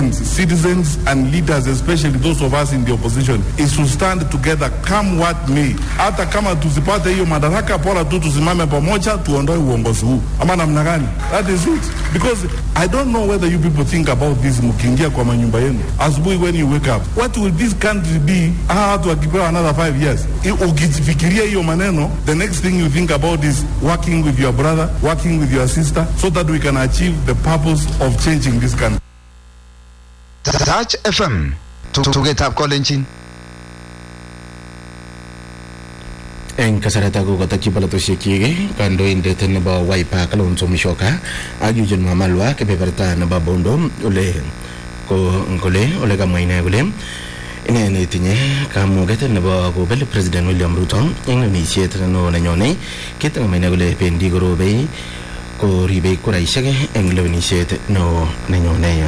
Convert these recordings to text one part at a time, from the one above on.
Kenyans, citizens and leaders, especially those of us in the opposition, is to stand together come what may. Hata kama tusipate hiyo madaraka, bora tu tusimame pamoja, tuondoe uongozi huu, ama namna gani? That is it. Because I don't know whether you people think about this mkiingia kwa manyumba yenu asubuhi when you wake up, what will this country be hawa watu wakipewa another five years? I- Ukifikiria hiyo maneno, the next thing you think about is working with your brother, working with your sister, so that we can achieve the purpose of changing this country. Touch FM tugetab kolenjin eng kasarata ko katokyi polatosiekyik kandoindet nebo Wiper Kalonzo Musyoka ak Eugene Wamalwa kebeberta nebo Bondo ole ko kole ole kamwa ine kole ine netinye kamuget nebo kobel President William Ruto eng lewenisiet neo nenyone kit nekamwa ine kole bendi korobei koribei kuraisiek eng lewenisiet neo nenyone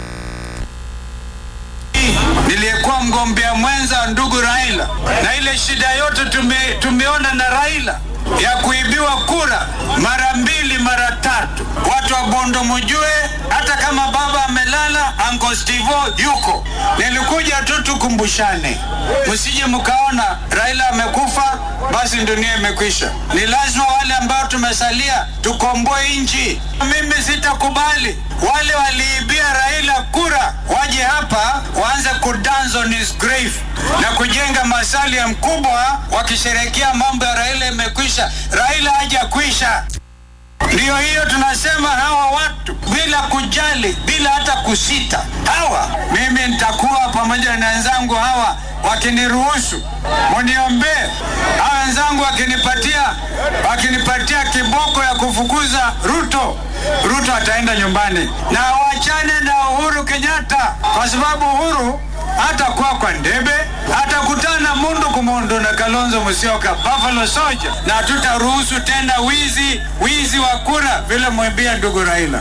niliyekuwa mgombea mwenza wa ndugu Raila, na ile shida yote tume, tumeona na Raila ya kuibiwa kura mara mbili mara tatu. Watu wa Bondo mujue, hata kama baba amelala, Uncle Steve yuko. Nilikuja tu tukumbushane, msije mkaona Raila amekufa basi dunia imekwisha. Ni lazima wale ambao tumesalia tukomboe nchi. Mimi sitakubali wale waliibia Raila kura waje hapa waanze kudance on his grave na kujenga masalia mkubwa wakisherehekea mambo ya Raila imekwisha. Raila hajakwisha. Ndiyo hiyo tunasema hawa watu bila kujali, bila hata kusita, hawa mimi nitakuwa pamoja na wenzangu hawa wakiniruhusu, muniombee. Hawa wenzangu wakinipatia wakinipatia kiboko ya kufukuza Ruto, Ruto ataenda nyumbani, na wachane na Uhuru Kenyatta kwa sababu Uhuru hatakuwa kwa ndebe, atakutana mundu kumundu na Kalonzo Musyoka, Buffalo Soldier, na hatutaruhusu tena wizi wizi wa kura vile mwambia ndugu Raila.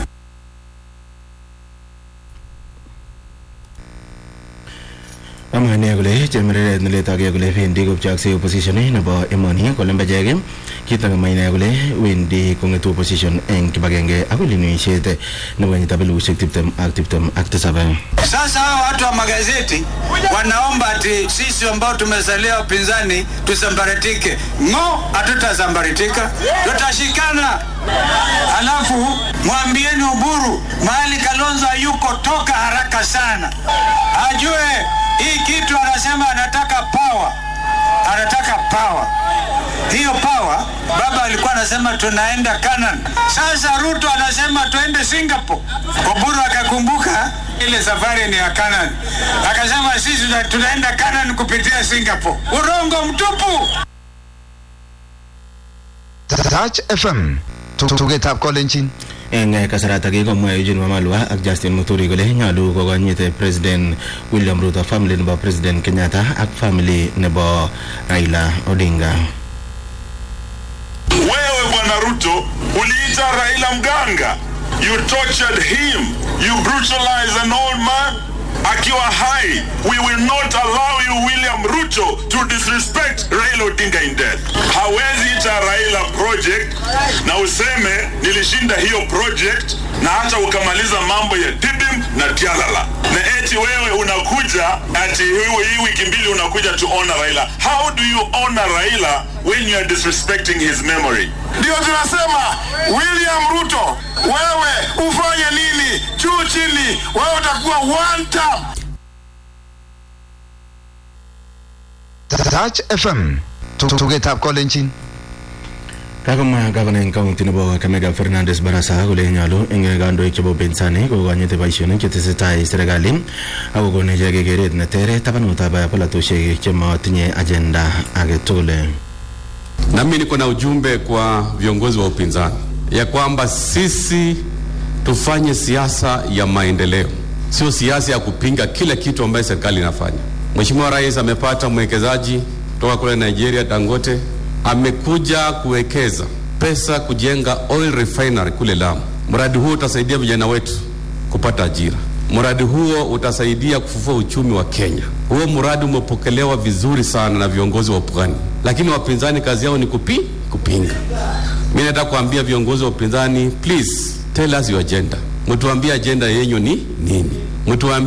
amwa ine kole chemareret neletogei kole bendi kopchoksei opposition nebo emoni kole mbechek kit nekamwa ine kole wendi kong'etu opposition eng kibagenge ak ulinwisiet nebo kenyitab elibushek tiptem ak tiptem ak tisab Sasa hawa watu wa magazeti wanaomba ati sisi ambao tumesalia upinzani tusambaratike. Ng'o, hatutazambaratika, tutashikana. Alafu mwambieni Uburu mahali Kalonzo hayuko, toka haraka sana, ajue hii kitu. Anasema anataka power, anataka power. Hiyo power baba alikuwa anasema tunaenda Canaan. Sasa Ruto anasema tuende Singapore. Oburu akakumbuka ile safari ni ya Canaan, akasema sisi tuna- tunaenda Canaan kupitia Singapore. Urongo mtupu. Touch FM tugetab kolenjin eng kasarata kikomwa Eugene Wamalwa ak Justin Muturi kole nyolu kokonyit President William Ruto family nebo President Kenyatta ak family nebo Raila Odinga Wewe bwana Ruto uliita Raila mganga, you tortured him, you brutalized an old man akiwa hai. We will not allow you William Ruto to disrespect Raila Odinga in death. Hawezi ita Raila project na useme nilishinda hiyo project na hata ukamaliza mambo ya Dibim na Tialala, na eti wewe unakuja ati hii hii wiki mbili unakuja to honor Raila. How do you honor Raila when you are disrespecting his memory? Ndio tunasema William Ruto, wewe ufanye nini juu chini, wewe utakuwa one term. Touch FM tugetab kolenjin kakomwa gavana eng county nebo Kakamega Fernandes Barasa kole nyolu eng kandoik chebo upinzani kokonyiti boisionik chetesetai serikali ako kokon ichek keret neter tabanutab polatosiek chematinye agenda age tugul Nami niko na ujumbe kwa viongozi wa upinzani ya kwamba sisi tufanye siasa ya maendeleo, sio siasa ya kupinga kila kitu ambayo serikali inafanya. Mheshimiwa Rais amepata mwekezaji kutoka kule Nigeria, Dangote, amekuja kuwekeza pesa kujenga oil refinery kule Lamu. Mradi huo utasaidia vijana wetu kupata ajira. Mradi huo utasaidia kufufua uchumi wa Kenya. Huo mradi umepokelewa vizuri sana na viongozi wa upinzani, lakini wapinzani kazi yao ni kupi, kupinga. Mimi nataka kuambia viongozi wa upinzani, please tell us your agenda. Mtuambie agenda yenyu ni nini? Mtuambie